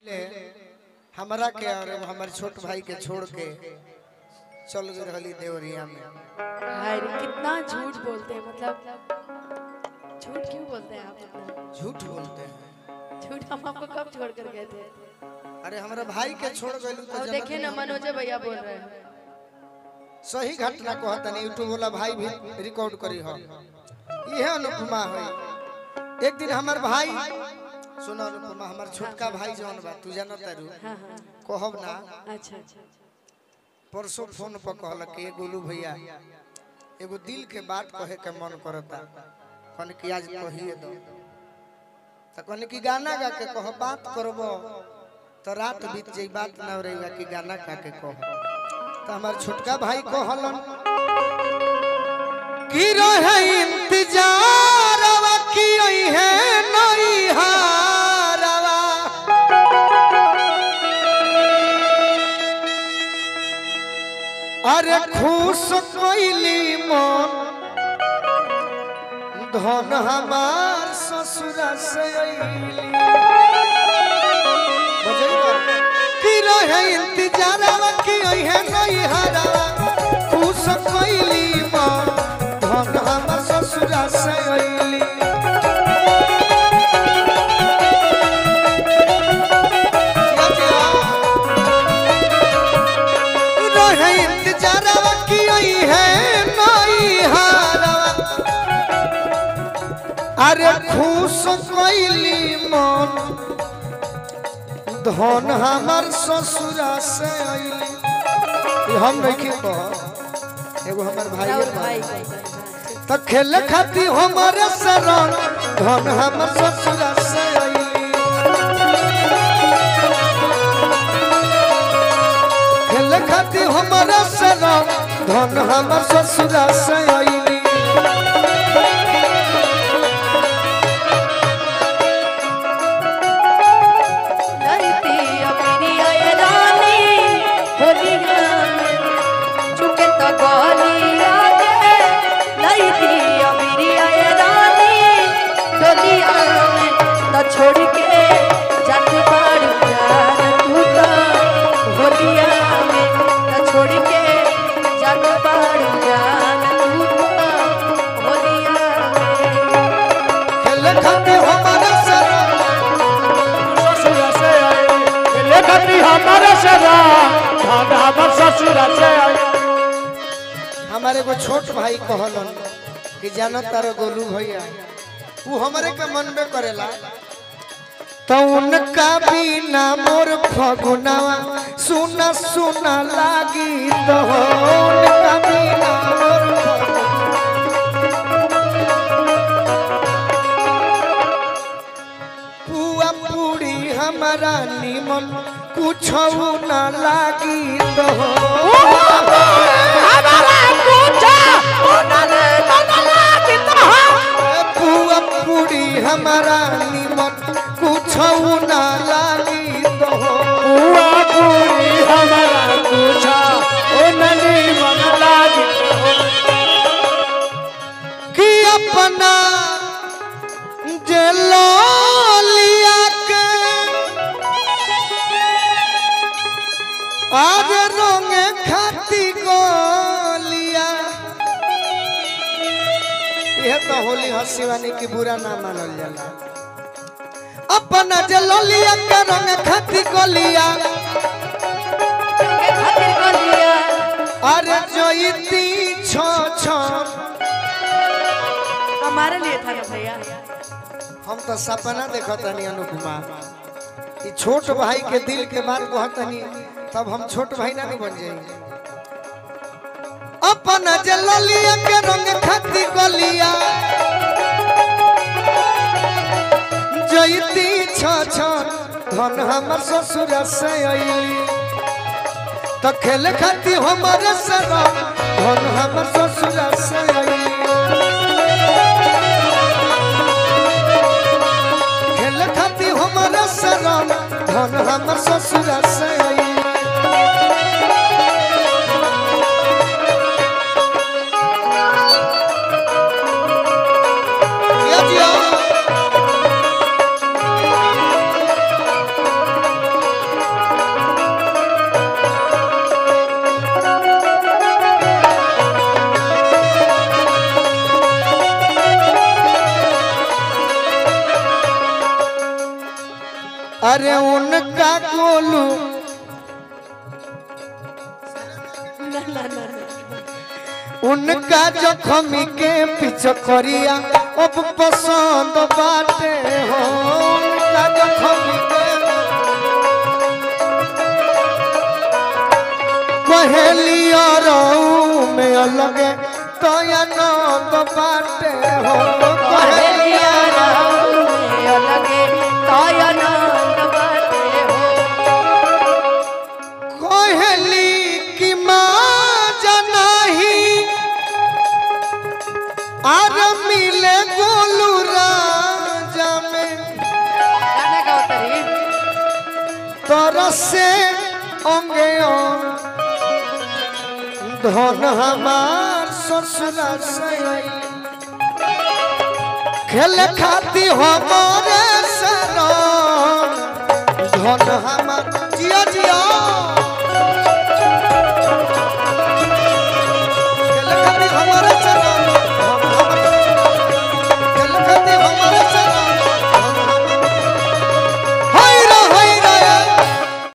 हमरा के और हमारे छोट भाई के छोड़ के चल गई रहली देवरिया में हाय रे, कितना झूठ बोलते हैं मतलब झूठ क्यों बोलते हैं आप इतना झूठ बोलते हैं झूठ हम आपको कब छोड़ कर गए थे अरे हमारा भाई के छोड़ गई तो अब जनत देखिए ना नहीं। मनोज भैया बोल रहे हैं सही घटना को हतनी यूट्यूब वाला भाई भी रिकॉर्ड करी हो यह अनुपमा है एक दिन हमार भाई सुनो अनुपमा हमार छोटका भाई जौन बा तू जानो तारू हाँ हाँ कहब ना अच्छा अच्छा परसों फोन पर कहल कि गोलू भैया एगो दिल के बात कहे के मन करता कहने कि आज कहिए दो तो कहने कि गाना गा के कह बात करबो तो रात बीत जाई बात ना रहेगा कि गाना गा के कह तो हमार छोटका भाई कहलन कि रहे इंतजार की है नई हारवा अरे खुश कोइली मन धन हमार ससुरा से अइली बजैबा कि रहे इंतजारवा कि है नई हरावा खुश कोइली मन धन हमार ससुरा से अइली रहे इंतजारवा कि है नई हरावा अरे खुश कोइली मन धन हमार ससुरा से अइली ई हम नहीं कह एगो हमर भाई राहुल भाई बोल रहे हैं तो खेल खाती हमारे शरण धन हमर ससुरा से अइली खेल खाती हमारे शरण धन हमर ससुरा से अइली लड़ती अपनी आए रानी होलिया में चुके तो गोलिया के लड़ती अपनी आए रानी होलिया में न छोड़ के जात बाड़ जान तू तो होलिया में न छोड़ के जात बाड़ जान तू तो होलिया में खेल खाती हमारे शरण ससुरा से आए लेखती हमारे से धागा हमर ससुरा से आए हमारे एगो छोट भाई कहलन कि जानत तारो गोलू भैया वो हमारे के मन में करेला तो उनका बिना मोर फगुनावा सुना सुना लागी तो उनका बिना मोर फगुनावा। पुआ पूरी हमारा निमन कुछ ना लागी तो पुआ पूरी हमारा निमन कुछ ना लागी तो बुआ पूरी हमारा पूछा ओ ननी मन लागी कि अपना जलिया के आज रोंगे खाती गोलिया यह तो होली हसीवानी की बुरा ना मानल जाला अपना जलिया के रंग खाती गोलिया के खातिर गोलिया अरे जोईती छो छो हमारे लिए था ना भैया हम तो सपना देखत हनी अनुपमा ई छोट भाई के दिल के बात कहत हनी तब हम छोट भाई ना नहीं बन जाएंगे अपन जलिया के रंग खती गलिया जयती छ छ धन हमर ससुर से अइली तो खेल खाती हमर सरा धन हमर ससुर से अइली खेल खाती हमारा शरण धन हमर ससुरा से आई जिया जिया। अरे उनका गोलू ना ना ना ना उनका जखमी के पीछे करिया अब पसंद बाटे हो उनका जखमी के कहेलिया रहू में अलग तो आनंद बाटे हो कहेलिया कोहली की माँ जनाही आर मिले गोलू राजा में तरसे अंगे अंग धन हमार ससुरा से खेल खाती हमारे सरण धन हमार जिया जिया